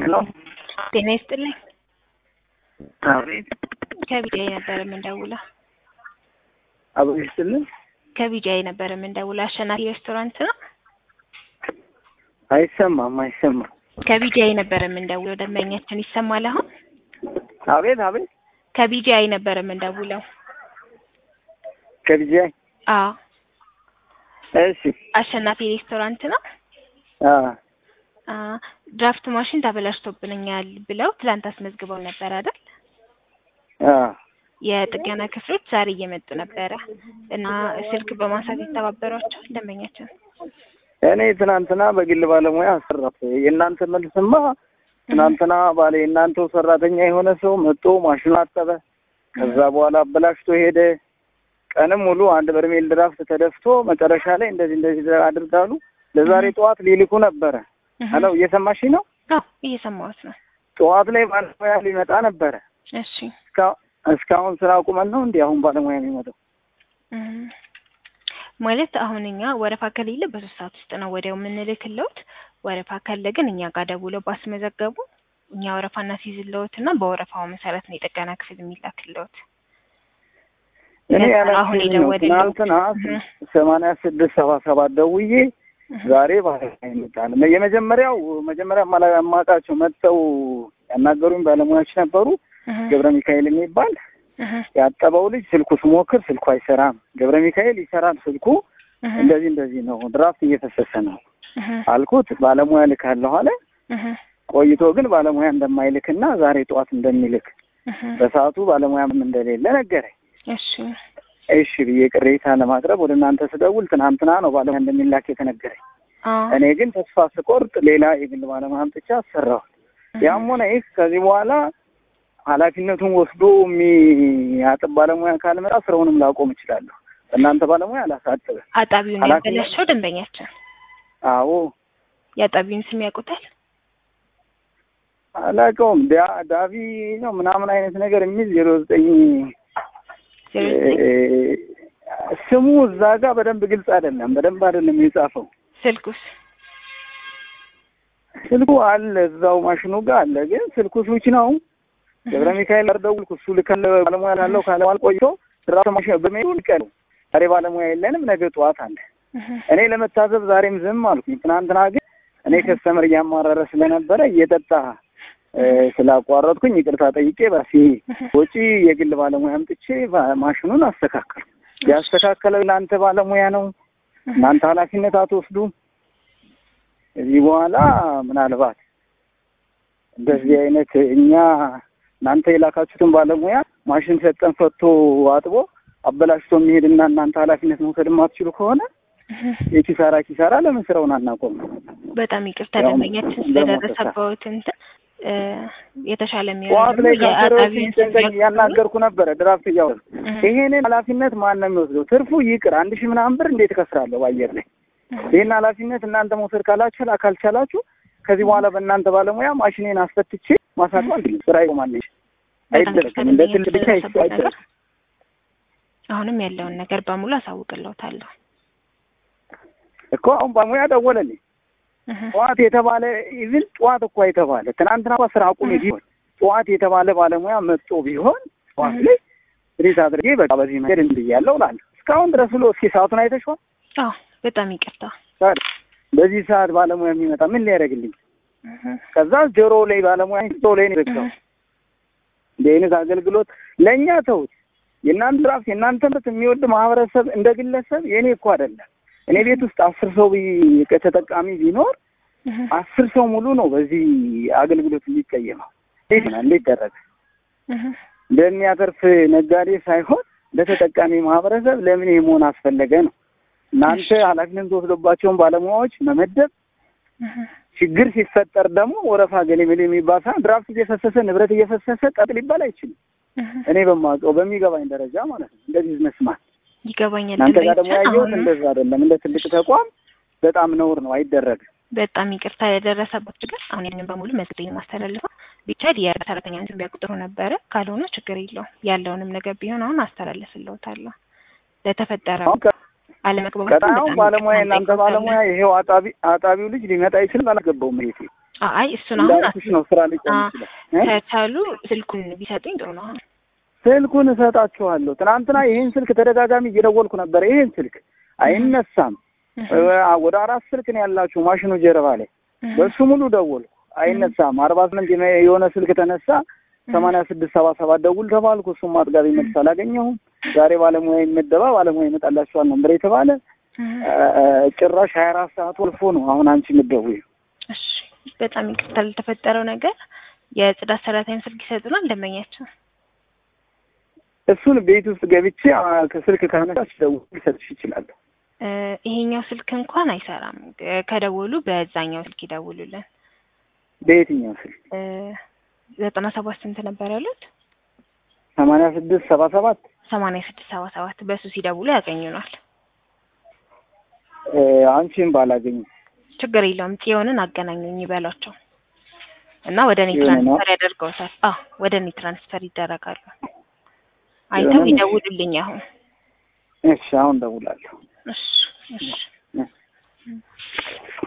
ሄሎ ጤና ይስጥልኝ። አቤት ከቢጃይ ነበር የምንደውለው። አብሮ ይስጥልን። ከቢጃይ ነበር የምንደውለው። አሸናፊ ሬስቶራንት ነው። አይሰማም አይሰማም። ከቢጃይ ነበር የምንደውለው። ደንበኛችን ይሰማል አሁን? አቤት አቤት ከቢጃይ ነበር የምንደውለው። ከቢጃይ አዎ እሺ አሸናፊ ሬስቶራንት ነው። አ አ ድራፍት ማሽን ተበላሽቶብኛል ብለው ትላንት አስመዝግበው ነበር አይደል? አ የጥገና ክፍሎች ዛሬ እየመጡ ነበረ እና ስልክ በማንሳት የተባበሯቸው ደንበኛችን እኔ ትናንትና በግል ባለሙያ አሰራት። የእናንተ መልስማ ትናንትና ባለ የእናንተው ሰራተኛ የሆነ ሰው መጥቶ ማሽኑ አጠበ። ከዛ በኋላ አበላሽቶ ሄደ። ቀንም ሙሉ አንድ በርሜል ድራፍት ተደፍቶ መጨረሻ ላይ እንደዚህ እንደዚህ አድርጋሉ። ለዛሬ ጠዋት ሊልኩ ነበረ። ሄሎ እየሰማሽኝ ነው? አዎ እየሰማሁት ነው። ጠዋት ላይ ባለሙያ ሊመጣ ነበረ። እሺ እስካ- እስካሁን ስራ አቁመን ነው እንዲህ አሁን ባለሙያ የሚመጣው? እም፣ ማለት አሁን እኛ ወረፋ ከሌለ በሶስት ሰዓት ውስጥ ነው ወዲያው የምንልክለውት። ወረፋ ካለ ግን እኛ ጋር ደውለው ባስመዘገቡ እኛ ወረፋ እናስይዝለውት እና በወረፋው መሰረት ነው የጥገና ክፍል የሚላክለውት። እኔ ለዛ ያላችሁኝ አሁን ነው። የደወለልኝ። ትናንትና እህ፣ ሰማንያ ስድስት ሰባ ሰባት ደውዬ እህ፣ ዛሬ ባለሙያ ይመጣል። የመጀመሪያው መጀመሪያ ማላ- የማውቃቸው መጥተው ያናገሩኝ ባለሙያዎች ነበሩ። እህ፣ ገብረ ሚካኤል የሚባል እህ፣ ያጠበው ልጅ ስልኩ ስሞክር ስልኩ አይሰራም። ገብረ ሚካኤል ይሰራል ስልኩ እህ፣ እንደዚህ እንደዚህ ነው፣ ድራፍት እየፈሰሰ ነው እህ፣ አልኩት። ባለሙያ ልካለሁ አለ። እህ፣ ቆይቶ ግን ባለሙያ እንደማይልክና ዛሬ ጠዋት እንደሚልክ እህ። በሰዓቱ ባለሙያም እንደሌለ ነገረኝ። እሺ እሺ ብዬ ቅሬታ ለማቅረብ ወደ እናንተ ስደውል ትናንትና ነው ባለሙያ እንደሚላክ የተነገረኝ። አዎ እኔ ግን ተስፋ ስቆርጥ ሌላ የግል ባለሙያ አምጥቼ አሰራሁት። ያም ሆነ ይህ ከዚህ በኋላ ኃላፊነቱን ወስዶ የሚያጥብ ባለሙያ ካልመጣ ስራውንም ላቆም እችላለሁ። በእናንተ ባለሙያ አላሳጥብም። አጣቢውን ኃላፊነት- ያበላሸው ደንበኛችን አዎ የአጣቢውን ስም ያውቁታል? አላውቀውም። ዳ- ዳቪ ነው ምናምን አይነት ነገር የሚል ዜሮ ዘጠኝ ዜሮ ዘጠኝ ስሙ እዛ ጋር በደንብ ግልጽ አይደለም። በደንብ አይደለም የጻፈው። ስልኩስ ስልኩ አለ እዛው ማሽኑ ጋር አለ፣ ግን ስልኩ ስዊች ነው። ገብረ ሚካኤል ጋር ደውልኩ። እሱ ልከለ ባለሙያ ላለው ካለዋል ቆይቶ ስራ ማሽን በሜሉ ልቀሉ ዛሬ ባለሙያ የለንም፣ ነገ ጠዋት አለ። እህ፣ እኔ ለመታዘብ ዛሬም ዝም አልኩኝ። ትናንትና ግን እኔ ከስተመር እያማረረ ስለነበረ እየጠጣ እ፣ ስላቋረጥኩኝ ይቅርታ ጠይቄ በራሴ ወጪ የግል ባለሙያ አምጥቼ ባ- ማሽኑን አስተካከል። ያስተካከለው እናንተ ባለሙያ ነው። እናንተ ኃላፊነት አትወስዱም። ከዚህ በኋላ ምናልባት እንደዚህ አይነት እኛ እናንተ የላካችሁትን ባለሙያ ማሽን ሰጠን ፈቶ አጥቦ አበላሽቶ የሚሄድና እናንተ ኃላፊነት መውሰድ የማትችሉ ከሆነ እህ። የኪሳራ ኪሳራ ለምን ስራውን አናቆም? በጣም ይቅርታ ያው ደንበኛችን ስለደረሰበት እንትን እ፣ የተሻለ ጠዋት ላይ የሚሆነው ካሰሪዎች የአጣቢውን ስም ሲጨንቀኝ ያውቁታል? እያናገርኩ ነበረ ድራፍት እያወሩ እህ፣ ይሄንን ኃላፊነት ማን ነው የሚወስደው? ትርፉ ይቅር አንድ ሺህ ምናምን ብር እንዴት እከስራለሁ በአየር ላይ እህ። ይህን ኃላፊነት እናንተ መውሰድ ካላችሁ ካልቻላችሁ ከዚህ በኋላ በእናንተ ባለሙያ ማሽኔን አስፈትቼ ማሳጡ አንድ ስራ ይቆማለች። በጣም አይደረግም። እንደ ትልቅ ብቻ ስለደረሰበት ነገር አይደረግም። አሁንም ያለውን ነገር በሙሉ አሳውቅለውታለሁ። እኮ አሁን ባለሙያ ደወለልኝ። እህ፣ ጠዋት የተባለ ኢቭን ጠዋት እኮ የተባለ ትናንትና እንኳ ስራ አቁሜ ቢሆን ጠዋት የተባለ ባለሙያ መጥቶ ቢሆን ጠዋት ላይ ሪት አድርጌ በቃ በዚህ መንገድ እንድያለው እላለሁ። እስካሁን ድረስ ብሎ እስኪ ሰዓቱን አይተሽዋል? አዎ በጣም ይቅርታ። ታዲያ በዚህ ሰዓት ባለሙያ የሚመጣ ምን ሊያደርግልኝ? እህ፣ ከዛ ጆሮ ላይ ባለሙያ ጆሮ ላይ ነው የዘጋው። እህ፣ እንዲህ አይነት አገልግሎት ለእኛ ተውት። የእናንተ ድራፍት የእናንተ ምርት የሚወድ ማህበረሰብ እንደ ግለሰብ የእኔ እኮ አይደለም። እኔ ቤት ውስጥ አስር ሰው ቢ- ተጠቃሚ ቢኖር እህ፣ አስር ሰው ሙሉ ነው በዚህ አገልግሎት የሚቀየመው። እንዴት ነው እንዴት ደረገ? እህ፣ እንደሚያተርፍ ነጋዴ ሳይሆን ለተጠቃሚ ማህበረሰብ ለምን ይሄ መሆን አስፈለገ ነው። እናንተ ኃላፊነት ተወስዶባቸውን ባለሙያዎች መመደብ፣ እህ። ችግር ሲፈጠር ደግሞ ወረፋ ገሌ የሚባል ሳይሆን ድራፍት እየፈሰሰ ንብረት እየፈሰሰ ቀጥ ሊባል አይችልም። እህ፣ እኔ በማውቀው በሚገባኝ ደረጃ ማለት ነው። እንደ ቢዝነስማን ይገባኛል። እናንተ ጋር ደግሞ ደንበኛችን ያየሁት አሁንም እንደዛ አይደለም። እንደ ትልቅ ተቋም በጣም ነውር ነው፣ አይደረግም። በጣም ይቅርታ የደረሰበት ችግር አሁን ያንን በሙሉ መዝግቤ ማስተላልፈው ቢቻል የሰራተኛን ስም ቢያቁጥሩ ነበረ። ካልሆነ ችግር የለውም ያለውንም ነገር ቢሆን አሁን አስተላልፍልዎታለሁ። ለተፈጠረው አሁን ከ- አለመግባባት ቀጣዩን ባለሙያ እናንተ ባለሙያ ይሄው አጣቢ አጣቢው ልጅ ሊመጣ ይችላል። አላገባውም ቤቴ አይ እሱን አሁን እንዳልኩሽ ነው ስራ ሊቆም አ- ይችላል እ? ከቻሉ ስልኩን ቢሰጡኝ ጥሩ ነው። አሁን ስልኩን እሰጣችኋለሁ። ትናንትና ይሄን ስልክ ተደጋጋሚ እየደወልኩ ነበር። ይሄን ስልክ አይነሳም። እ፣ ወደ አራት ስልክ ነው ያላችሁ ማሽኑ ጀርባ ላይ በሱ ሙሉ ደወልኩ፣ አይነሳም። አርባ ስምንት የሆነ- የሆነ ስልክ ተነሳ። ሰማንያ ስድስት ሰባ ሰባት ደውል ተባልኩ። እሱም አጥጋቢ መልስ አላገኘሁም። ዛሬ ባለሙያ ይመደባ ባለሙያ ይመጣላችኋል ነበር የተባለ እ፣ ጭራሽ ሀያ አራት ሰዓት ወልፎ ነው አሁን አንቺ የምትደውይው። እሺ በጣም ይቅርታ ለተፈጠረው ነገር። የጽዳት ሰራተኛ ስልክ ይሰጡናል ደንበኛችን። እሱን ቤት ውስጥ ገብቼ አ፣ ከስልክ ካነሳች ደውል ሊሰጥሽ ይችላለሁ። እ፣ ይሄኛው ስልክ እንኳን አይሰራም። እ፣ ከደወሉ በዛኛው ስልክ ይደውሉልን። በየትኛው ስልክ? እ፣ ዘጠና ሰባት ስንት ነበር ያሉት? ሰማንያ ስድስት ሰባ ሰባት ሰማንያ ስድስት ሰባ ሰባት በሱ ሲደውሉ ያገኙናል። እ፣ አንቺን ባላገኝ ችግር የለውም። ጽዮንን አገናኙኝ ይበሏቸው እና ወደ እኔ ጽዮን ነው? ትራንስፈር ያደርገውታል። አዎ ወደ እኔ ትራንስፈር ይደረጋሉ። አይተው ጽዮንን? ይደውሉልኝ አሁን። እሺ፣ አሁን ደውላለሁ። እሺ እሺ